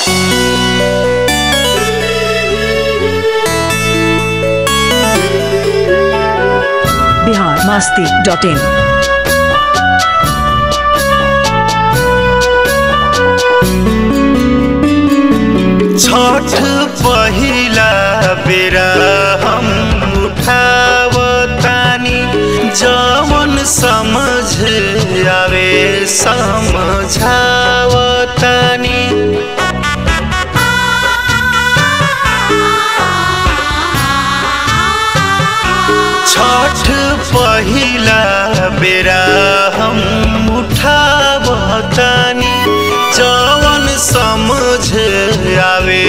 Bihar Masti dot in Chhath पहिला बेरा हम उठावतानी जवन समझ आवे समझावतानी छठ पहिला बेरा हम उठावतानी जवन समझ आवे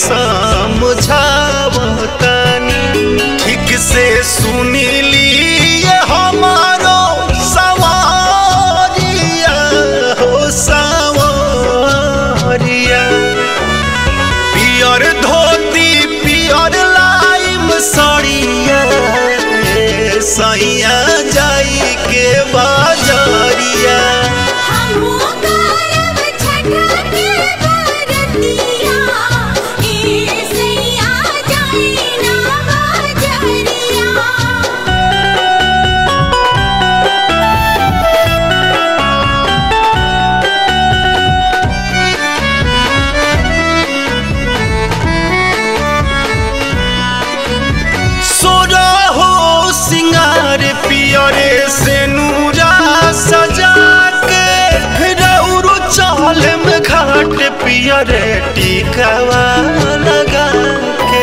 समझावतानी ठीक से सुनिली हमारो सवारिया हो सवारिया पियर धोती पियर लाइम सड़िया सैया जाई के बाजरिया हमहु करब छठ के बरतिया ए सैया जाई ना बाजरिया सोरा हो सिंगार पियरे से नूरा सजा के रौरो चाल में घाट पियरे टिकवा लगा के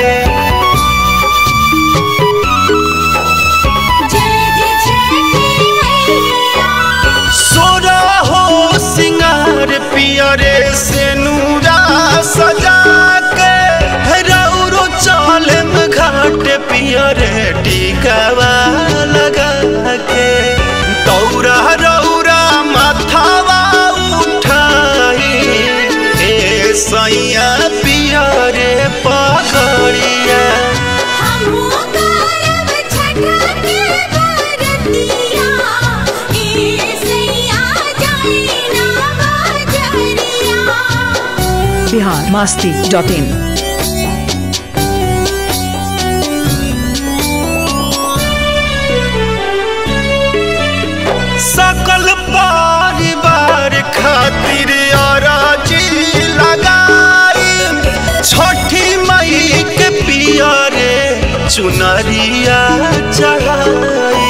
जय जय छठी मैया सोरा हो सिंगार पियरे से नूरा सजा के रौरो चाल में घाट पियरे टिकवा लगा के दौरा रौरा माथावा उठाई ए सैया पियरे पगड़िया हमहु करब छठ के बरतिया ए सैया जाई ना बाजरिया बिहार मास्ती डॉट इन सकल परिवार खातिर अराजी लगाई छठी मई के पियरे चुनरिया चढ़ाई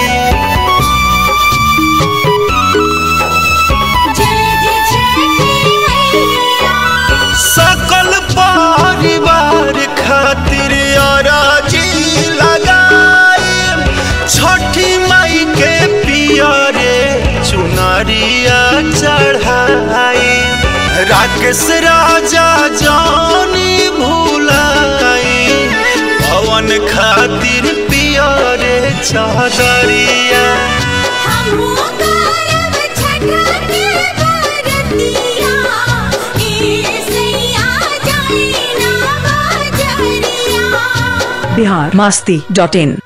जय जय छठी मैया सकल परिवार खातिर अराजी लगाई छठी मई के पियरे चुनरिया चढ़ाई राकेश राजा जानी भूलाई पवन खातिर पियरे चादरिया हमहु करब छठ के बरतिया ए सैया जाई ना बाजरिया बिहार मास्ती डॉट इन